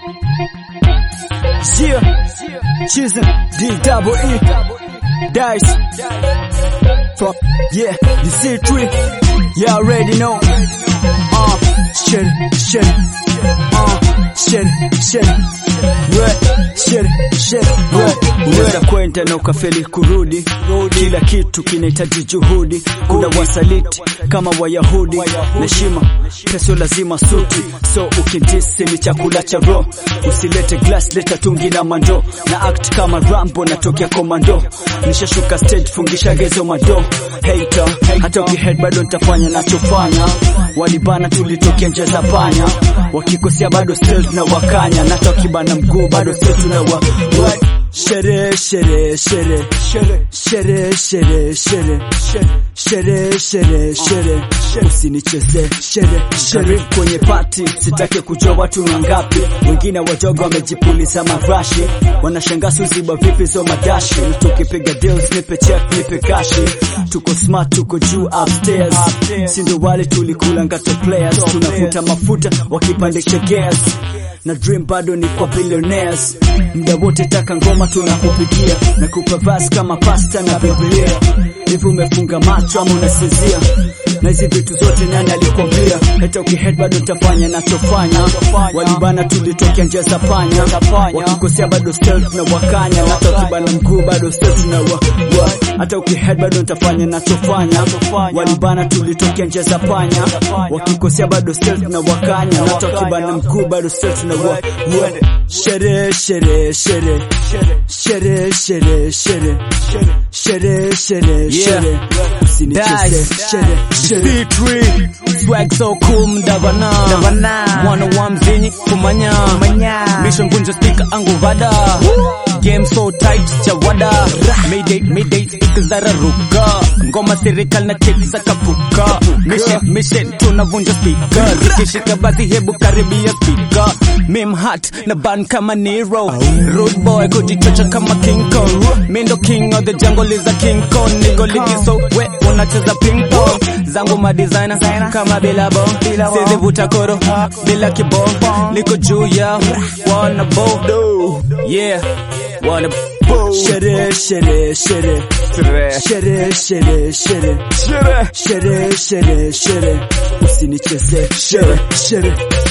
Yeah, Chisholm, D double E, Dice, from, yeah, the C3, you already know, uh, shit, shit, uh, shit, shit, right, shit, shit, right. Unaweza kwenda na ukafeli kurudi, kila kitu kinahitaji juhudi. Kuna wasaliti kama Wayahudi, na heshima peso lazima suti, so ukintisi ni chakula cha roho. Usilete glass, leta tungi na mando, na act kama Rambo, natokea komando. Nishashuka stage, fungisha gezo mado. Hater, hata ukihead bado nitafanya nachofanya. Walibana tulitokea nje za panya, wakikosea bado still tunawakanya, na hata wakibana mguu bado still tunawa what? Shere shere shere shere shere shere shere shere shere shere usinicheze shere shere kwenye pati sitake kujua watu ni ngapi wengine wadogo wamejipuliza marashi wanashangaa suziba vipi zo madashi tukipiga deals nipe check nipe kashi tuko smart tuko juu upstairs sindo wale tulikula ngato players tunavuta mafuta wakipandisha gas na dream bado ni kwa billionaires muda wote taka ngoma tunakupigia na kupa verse kama pasta na biblia hivi umefunga macho ama unasinzia na hizi vitu zote nani alikwambia hata ukihead bado tafanya nachofanya walibana tulitokea njia za panya wakikosea bado stealth na wakanya na hata ukibana mguu bado stealth na wa, wa. hata ukihead bado nitafanya nachofanya walibana tulitokea njia za panya wakikosea bado stealth na wakanya na hata ukibana mguu bado stealth na wa, wa. shere shere shere shere shere shere shere shere shere usinicheze shere shere C3 swag so cool mdavana mwana wa mzinyi kumanya mission gunja speaker anguvada game so tight chawada mayday mayday speaker zararuka ngoma serikali na cheki za kapuka mission mission tunavunja speaker zikishika basi hebu karibia speaker mim hat na ban kama Nero rude boy kujichocha kama King Kong mindo king of the jungle is a king Kong nigo ligi so we unacheza ping pong zangu madesigner kama bila bong sizi vuta koro bila kibong niko juu ya wanna bow yeah wanna bow shere shere shere shere shere shere shere shere shere usinicheze shere shere